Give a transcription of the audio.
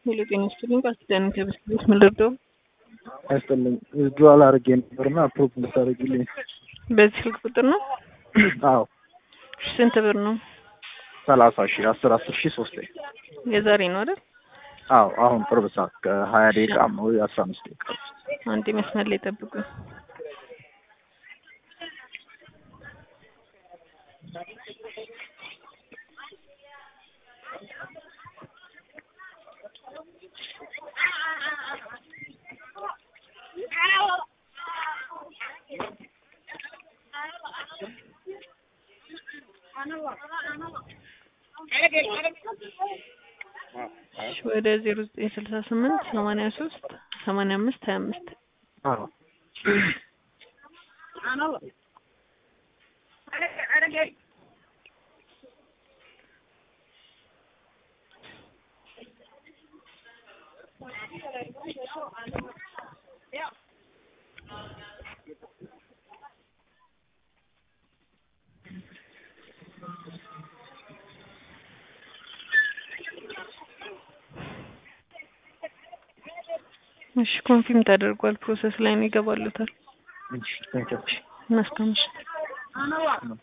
ሄሎ ጤና ይስጥልኝ። ቃል ኪዳን ከበስቤት ምን ልርዳው? አይስጥልኝ ዊዝድሮዋል አድርጌ ነበርና አፕሮቭ እንድታደርግልኝ። በዚህ ስልክ ቁጥር ነው? አዎ ስንት ብር ነው? ሰላሳ ሺህ አስር አስር ሺህ ሶስት ላይ የዛሬ ነው አይደል? አዎ አሁን ቅርብ ሰዓት ከሀያ ደቂቃ ወይ አስራ አምስት ደቂቃ አንዴ መስመር ላይ ጠብቁኝ። ወደ ዜሮ ዘጠኝ ስልሳ ስምንት ሰማንያ ሶስት ሰማንያ አምስት ሀያ አምስት አዎ እሺ ኮንፊርም ተደርጓል። ፕሮሰስ ላይ ነው ይገባሉታል። እሺ ቴንኪው እናስቀምሽ